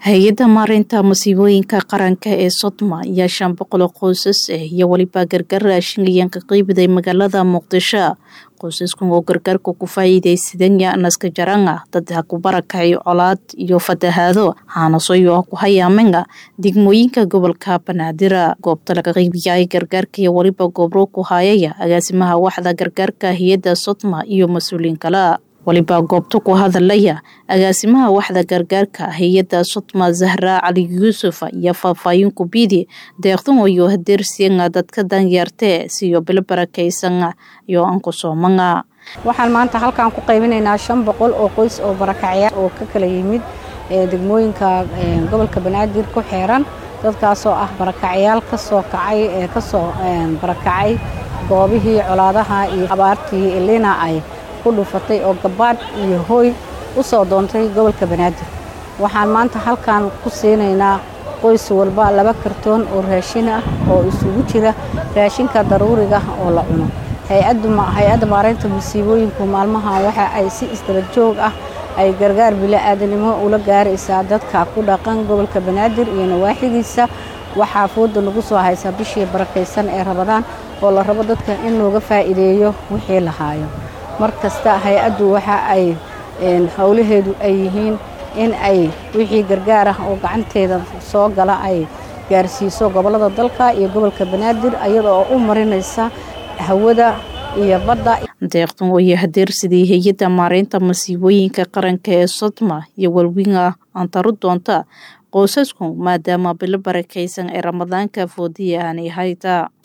hay-adda maareynta masiibooyinka qaranka ee sodma ayaa shan boqol oo qoysas ah iyo weliba gargaar raashin ayaan ka qeybiday magaalada muqdisho qoysaskan oo gargaarka ku faa'iidaysadeen naska jaranga dad ha ku barakacay colaad iyo fatahaado haanasoyo ku hayaamenga degmooyinka gobolka banaadir goobta laga qeybiyay gargaarka iyo weliba goobro ku hayaya agaasimaha waxda gargaarka hay-adda sodma iyo mas-uuliyiin kale waliba goobta ku hadalaya agaasimaha waxda gargaarka hay-adda sodma zahra cali yuusuf iyo faahfaahin kubidi deeqdan iyo hadeersianga dadka danyeertee siyo bilo barakaysan iyo aan ku soomanga waxaan maanta halkaan ku qaybinaynaa shan boqol oo qoys oo barakacyaal oo ka kala yimid degmooyinka gobolka banaadir ku xeeran dadkaasoo ah barakacyaal kasoo kacay ee kasoo barakacay goobihii colaadaha iyo abaartii elina ay ku dhufatay oo gabaadh iyo hooy u soo doontay gobolka banaadir waxaan maanta halkan ku siinaynaa qoys walba laba kartoon oo raashin ah oo isugu jira raashinka daruuriga oo la cuno hay-adda maareynta masiibooyinku maalmahan waxa ay si isdaba joog ah ay gargaar bila-aadanimo ula gaaraysaa dadka ku dhaqan gobolka banaadir iyo nawaaxidiisa waxaa fooda nagu soo haysaa bishii barakaysan ee rabadaan oo la rabo dadka in looga faa'iideeyo wixii la haayo mar kasta hay-addu waxa ay howlaheedu ay yihiin in ay wixii gargaar ah oo gacanteeda soo gala ay gaarsiiso gobollada dalka iyo gobolka banaadir iyada oo u marinaysa hawada iyo badda deeqdan ooyo hadeersidii hay-adda maareynta masiibooyinka qaranka ee sodma iyo walwinga antaru doonta qoysasku maadaama bilo barakaysan ee ramadaanka foodiya aanay hayta